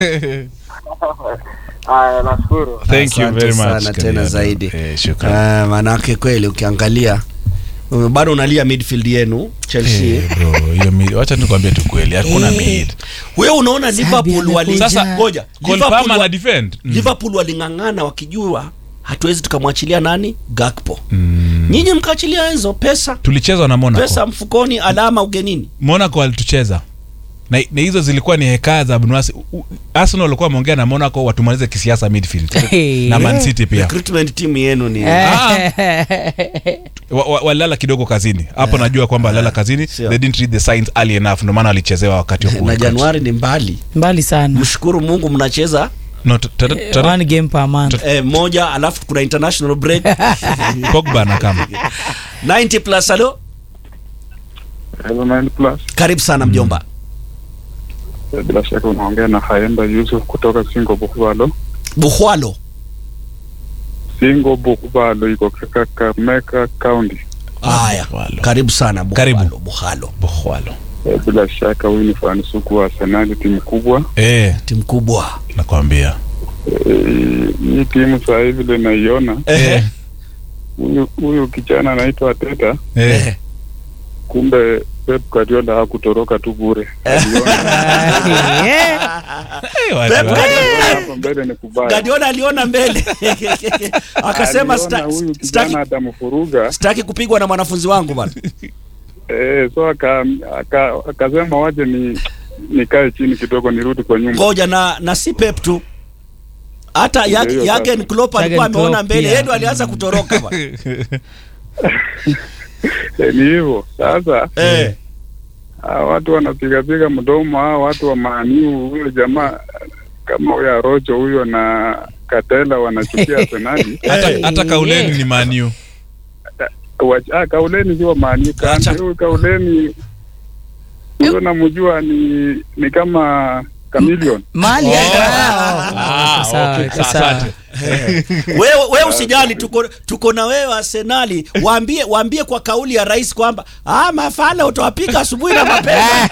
Haya, nashukuru. Thank you Asante very much. sana tena Kaliano. zaidi. Eh, shukran. Ah, maanake kweli ukiangalia uh, bado unalia midfield yenu Chelsea. Eh, bro, hiyo mid- wacha nikwambie tu kweli hakuna mid. Wewe unaona Liverpool wali Sasa ngoja Cole Liverpool Palmer wa- ana defend. Mm. Liverpool waling'ang'ana wakijua hatuwezi tukamwachilia nani Gakpo. Nyinyi mkaachilia Enzo pesa Tulichezwa na Monaco. pesa mfukoni, alama ugenini. Monaco walitucheza na, na hizo zilikuwa ni hekaya za Abnuasi. U- u- Arsenal walikuwa wameongea na Monaco watumalize kisiasa midfield na Man City pia Recruitment team yenu ni Ah. Wa- wa- walala kidogo kazini hapo, najua kwamba walala kazini, Sio. they didn't read the signs early enough, ndio maana walichezewa wakati wa na kuweka. Januari ni mbali. mbali sana Mshukuru Mungu mnacheza No, t- t- t- one game per month eh, moja alafu kuna international break Pogba na kama 90 plus alo Hello, Nine Plus. karibu sana mjomba Bila shaka unaongea na Haemba Yusuf kutoka Singo Bukubalo. Buhwalo Singo Bukubalo iko katika Kakamega County. haya Buhwalo. karibu sana Buhwalo Karibu. Buhwalo Bohwalo. Eh, Bila shaka huyu ni fani sugu wa Arsenal, timu kubwa. Eh, timu kubwa nakwambia. Eh, Hii timu saa hivi vile naiona, eh. huyu huyu kijana anaitwa Arteta, Eh. kumbe Pep Guardiola hakutoroka tu bure. Aliona Eh, Eh, watu Pep wa- Guardiola- hapa mbele ni kubaya. Guardiola aliona mbele akasema Aliona sta- huyu staki, kijana atamfuruga staki kupigwa na mwanafunzi wangu bana eh, so aka- aka- akasema waje ni nikae chini kidogo nirudi kwa nyumba. ngoja na na si Pep tu hata Ndio hiyo Jurgen sasa. Klopp alikuwa Jurgen ameona Klopp mbele pia. yeye ndo alianza kutoroka bana Eh, ni hivyo sasa. eh Hawa watu wanapigapiga mdomo, hawa watu wa maaniu, huyo jamaa kama huyo Arocho huyo na Katela wanachukia Arsenali. hata Eh. hata kauleni ni maniu Wach- ah, Kauleni sio maaniu, Acha. huyu Kauleni huyo namjua ni ni kama Chameleon. mali Oh. Ah, Ah, sawa, okay, iko sawa, sawa. asante. wewe wewe usijali tuko tuko na wewe Arsenali waambie waambie kwa kauli ya rais kwamba ah mafala utawapika asubuhi na mapema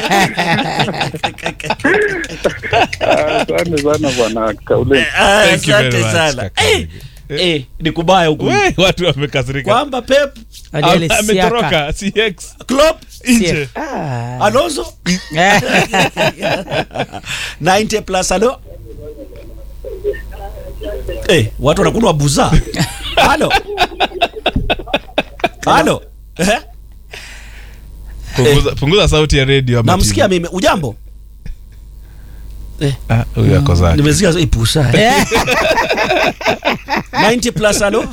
Ah, Asante sana bwana Kauleni. Ah, Thank you very asante much, sana kaka. eh, eh, ni kubaya huku We, watu wamekasirika kwamba Pep Ajali Ame- siaka. ametoroka CX Klopp nje Ah. Alonso 90 plus alo eh watu wanakunwa buza halo halo eh punguza, punguza sauti ya radio ama namsikia TV. mimi ujambo Ah, huyu ako zake nimesikia ipusa eh. 90 plus alo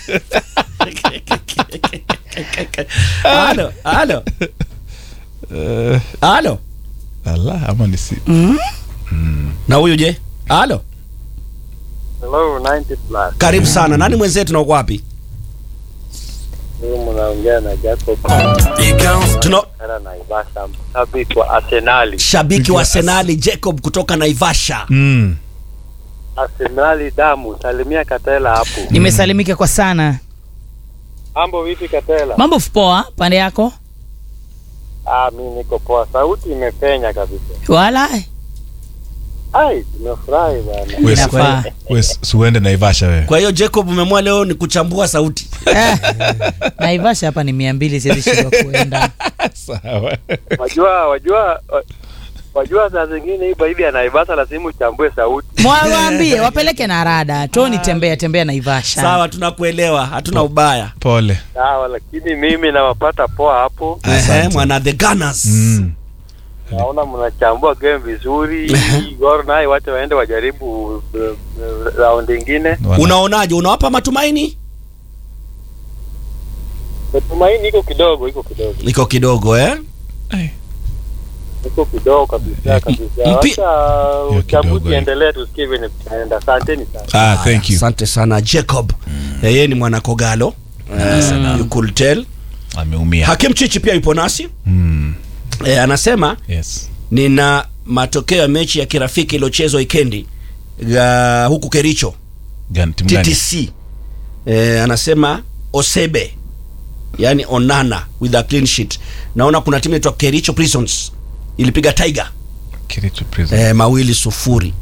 halo halo Eh, halo ala ama ni si na huyu je halo Hello 90 plus. karibu sana nani mwenzetu na uko wapi Huyu mnaongea na Jacob tuna Kara na Ibasha, mshabiki wa Arsenali. shabiki wa Arsenali Jacob kutoka Naivasha mm. Arsenali damu, salimia Katela hapo. nimesalimika kwa sana Mambo vipi Katela? mambo poa pande yako Ah, mimi niko poa. Sauti imepenya kabisa. wala Ai, nimefurahi bwana. We- Inafaa. we suende naivasha wewe kwa hiyo Jacob umemua leo ni kuchambua sauti naivasha hapa ni mia mbili siwezi shindwa kuenda sawa Wajua, wajua wa- wajua saa zingine hii baridi ya Naivasha lazima uchambue sauti. mwawaambie wapeleke na rada toni tembea tembea naivasha sawa tunakuelewa hatuna ubaya pole Sawa, lakini mimi nawapata poa hapo. Ehe, mwana the Gunners mm. Naona mnachambua game vizuri. Gor naye wacha waende wajaribu uh, uh, raundi ingine. Wana- unaonaje unawapa matumaini Matumaini iko kidogo, iko kidogo. iko kidogo eh Iko kidogo kabisa kabisa. mpi- Wacha Hiyo kidogo, uchambuzi eh. endelee tusikie vile tutaenda. Asanteni sana. ah, thank you asante sana Jacob Eh, yeye ni mwana Kogalo Eh, you could tell ameumia Hakim Chichi pia yupo nasi mm. eh, anasema yes nina matokeo ya mechi ya kirafiki iliyochezwa wikendi ya huku Kericho Gani, timu gani? TTC eh, anasema Osebe yani Onana with a clean sheet. Naona kuna timu inaitwa Kericho Prisons ilipiga Tiger Kericho Prison. eh, mawili sufuri